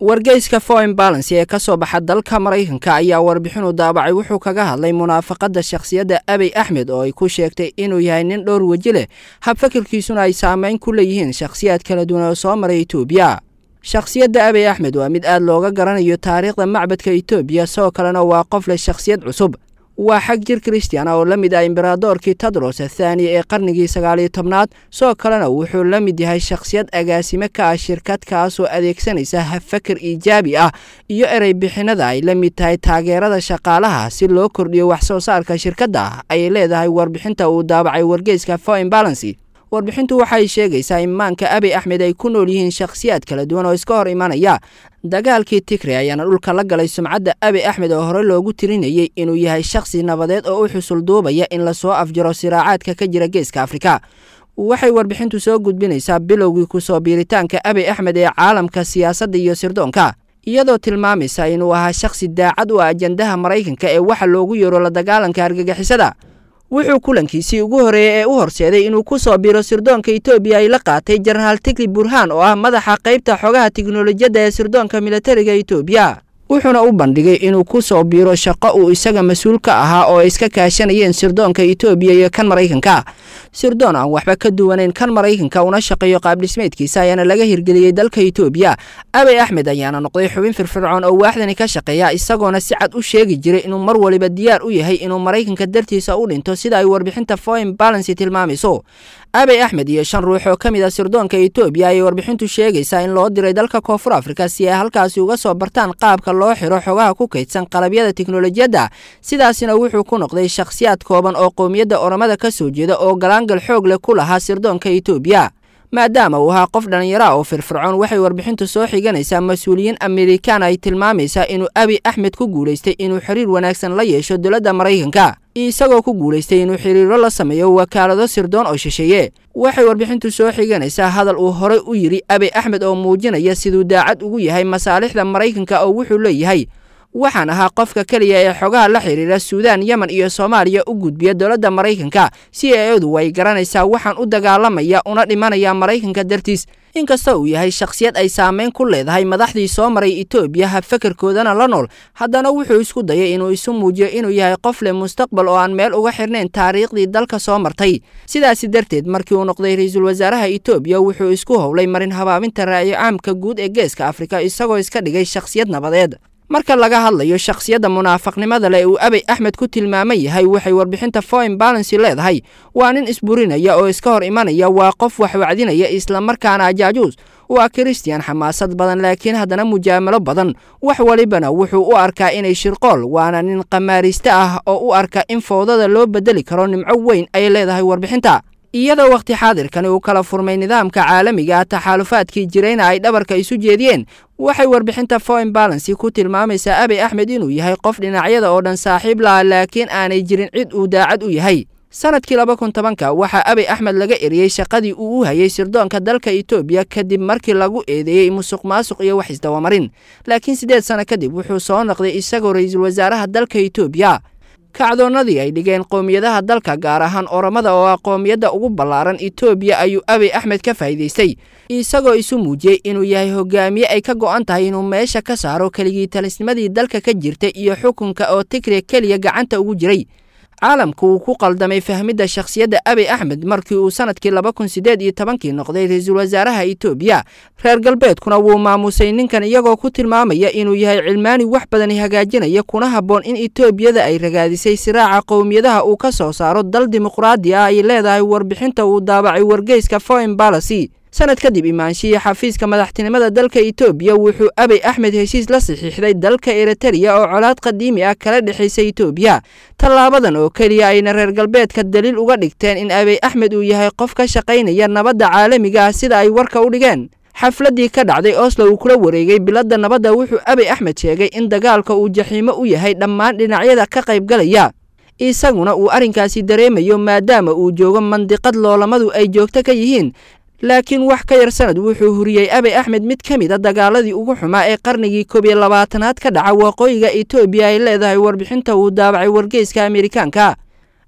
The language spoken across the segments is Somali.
wargeyska foreign balance ee ka soo baxa dalka maraykanka ayaa warbixinu daabacay wuxuu kaga hadlay munaafaqadda shakhsiyadda abiy axmed oo ay ku sheegtay inuu yahay nin dhowr weji leh habfakirkiisuna ay saameyn ku leeyihiin shakhsiyaad kala duwan oo soo maray etoobiya shakhsiyadda abiy axmed waa mid aad looga garanayo taariikhda macbadka etoobiya sidoo kalena waa qof leh shakhsiyad cusub waa xag jir christian oo la mid ah imberadoorkii tadros athaani ee qarnigii sagaaliyo tobnaad sidoo kalena wuxuu la mid yahay shakhsiyad agaasime ka ah shirkad kaasoo adeegsanaysa hafakar iijaabi ah iyo erey bixinada ay la mid tahay taageerada shaqaalaha si loo kordhiyo wax soo saarka shirkadda ayay leedahay warbixinta uu daabacay wargeyska foreign balancy warbixintu waxay sheegaysaa in maanka abiy axmed ay ku nool yihiin shakhsiyaad kala duwan oo iska hor imanaya dagaalkii tigre ayaana dhulka la galay sumcadda abiy axmed oo hore loogu tirinayay inuu yahay shakhsi nabadeed oo u xusul duubaya in lasoo afjaro siraacaadka ka jira geeska afrika waxay warbixintu soo gudbinaysaa bilowgii kusoo biiritaanka abiy axmed ee caalamka siyaasadda iyo sirdoonka iyadoo tilmaamaysa inuu ahaa shakhsi daacad u ah ajandaha maraykanka ee waxa loogu yeero la dagaalanka argagixisada wuxuu kulankiisii ugu horeeyey ee u horseeday inuu ku soo biro sirdoonka etoobiya ay la qaatay jenaraal tigli burhaan oo ah madaxa qaybta xogaha tiknolojiyadda ee sirdoonka militariga etoobiya wuxuuna u bandhigay inuu ku soo biiro shaqo uu isaga mas-uul ka ahaa oo ay iska kaashanayeen sirdoonka etoobiya iyo kan maraykanka sirdoon aan waxba ka duwanayn kan maraykanka una shaqeeyo qaabdhismeedkiisa ayaana laga hirgeliyey dalka etoobiya abiy axmed ayaana noqday xubin firfircoon oo waaxdani ka shaqeeya isagoona si cad u sheegi jiray inuu mar waliba diyaar u yahay inuu maraykanka dartiisa u dhinto sida ay warbixinta foreign balancy tilmaamayso abiy axmed iyo shan ruux oo ka mid a sirdoonka etoobiya ayay warbixintu sheegaysaa in loo diray dalka koonfur afrika si ay halkaasi uga soo bartaan qaabka loo xiro xogaha ku kaydsan qalabyada tiknolojiyadda sidaasina wuxuu ku noqday shakhsiyaad kooban oo qowmiyadda oromada ka soo jeeda oo galaangal xoog leh ku lahaa sirdoonka etoobiya maadaama uu ahaa qof dhallinyara oo firfircoon waxay warbixintu soo xiganaysaa mas-uuliyiin amerikaan ay tilmaamaysaa inuu abiy axmed ku guulaystay inuu xiriir wanaagsan la yeesho dowladda maraykanka isagoo ku guulaystay inuu xiriiro la sameeyo wakaalado sirdoon oo shisheeye waxay warbixintu soo xiganaysaa hadal uu horey u yidhi abiy axmed oo muujinaya siduu daacad ugu yahay masaalixda maraykanka oo wuxuu leeyahay waxaan ahaa qofka keliya ee xogaha la xiriira suudaan yemen iyo soomaaliya u gudbiya dowladda maraykanka si eedu way garanaysaa waxaan u dagaalamaya una dhimanaya maraykanka dartiis inkasta uu yahay shakhsiyad ay saameyn ku leedahay madaxdii soo maray etoobiya habfakarkoodana la nool haddana wuxuu isku dayay inuu isu muujiyo inuu yahay qof leh mustaqbal oo aan meel uga xirnayn taariikhdii dalka soo martay sidaasi darteed markii uu noqday ra-iisul wasaaraha etoobiya wuxuu isku howlay marin habaabinta raayo caamka guud ee geeska afrika isagoo iska dhigay shakhsiyad nabadeed marka laga hadlayo shakhsiyadda munaafaqnimada leh uu abiy axmed ku tilmaaman yahay waxay warbixinta foreign balancy leedahay waa nin isburinaya oo iska hor imanaya waa qof wax wacdinaya islamarkaana ajaajuus waa christian xamaasad badan laakiin haddana mujaamalo badan wax walibana wuxuu u arkaa inay shirqool waana nin qamaariste ah oo u arka in foodada loo bedeli karo nimco weyn ay leedahay warbixinta iyadoo wakhti xaadirkani uu kala furmay nidaamka caalamiga ah taxaalufaadkii jirayna ay dhabarka isu jeediyeen waxay warbixinta foreign balancy ku tilmaamaysaa abiy axmed inuu yahay qof dhinacyada oo dhan saaxiib laha laakiin aanay jirin cid uu daacad u yahay sanadkii laba kun tobanka waxaa abiy axmed laga eriyey shaqadii uu u hayay sirdoonka dalka etoobiya kadib markii lagu eedeeyey musuq maasuq iyo wax isdawamarin laakiin siddeed sano kadib wuxuu soo noqday isagoo ra-iisul wasaaraha dalka etoobiya kacdoonnadii ay dhigeen qowmiyadaha dalka gaar ahaan oromada oo ah qowmiyadda ugu ballaaran etoobiya ayuu abiy axmed ka faa'iidaystay isagoo isu muujiyey inuu yahay hogaamiye ay ka go'an tahay inuu meesha ka saaro keligii talisnimadii dalka ka jirtay iyo xukunka oo tigre keliya gacanta ugu jiray caalamku uu ku qaldamay fahmidda shakhsiyadda abiy axmed markii uu sanadkii laba kun siddeed iyo tobankii noqday ra-iisul wasaaraha etoobiya reer galbeedkuna wuu maamusay ninkan iyagoo ku tilmaamaya inuu yahay cilmaani wax badani hagaajinaya kuna habboon in etoobiyada ay ragaadisay siraaca qowmiyadaha uu ka soo saaro dal dimuqraadi ah ay leedahay warbixinta uu daabacay wargeyska foreign balancy sanad kadib imaanshihii xafiiska madaxtinimada dalka etoobiya wuxuu abiy axmed heshiis la saxiixday dalka eritariya oo colaad qadiimi ah kala dhexaysa etoobiya tallaabadan oo keliya ayna reer galbeedka daliil uga dhigteen in abiy axmed uu yahay qof ka shaqaynaya nabadda caalamiga ah sida ay warka u dhigeen xafladdii ka dhacday oslo uu kula wareegay biladda nabadda wuxuu abiy axmed sheegay in dagaalka uu jaxiimo u yahay dhammaan dhinacyada ka qaybgalaya isaguna uu arrinkaasi dareemayo maadaama uu joogo mandiqad loolamadu ay joogto ka yihiin laakiin wax ka yar sanad wuxuu huriyey abiy axmed mid ka mid a dagaaladii ugu xumaa ee qarnigii koob iyo labaatanaad ka dhaca waqooyiga etoobiya ay leedahay warbixinta uu daabacay wargeyska amerikaanka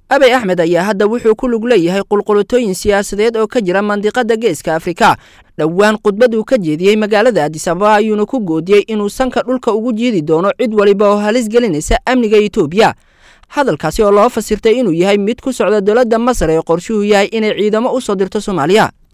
abey axmed ayaa hadda wuxuu ku lug leeyahay qulqulutooyin siyaasadeed oo ka jira mandiqada geeska afrika dhowaan khudbad uu ka jeediyey magaalada adisababa ayuuna ku goodiyey inuu sanka dhulka ugu jiidi doono cid waliba oo halis gelinaysa amniga etoobiya hadalkaasi oo loo fasirtay inuu yahay mid ku socda dowladda masar ee qorshuhu yahay inay ciidamo u soo dirto soomaaliya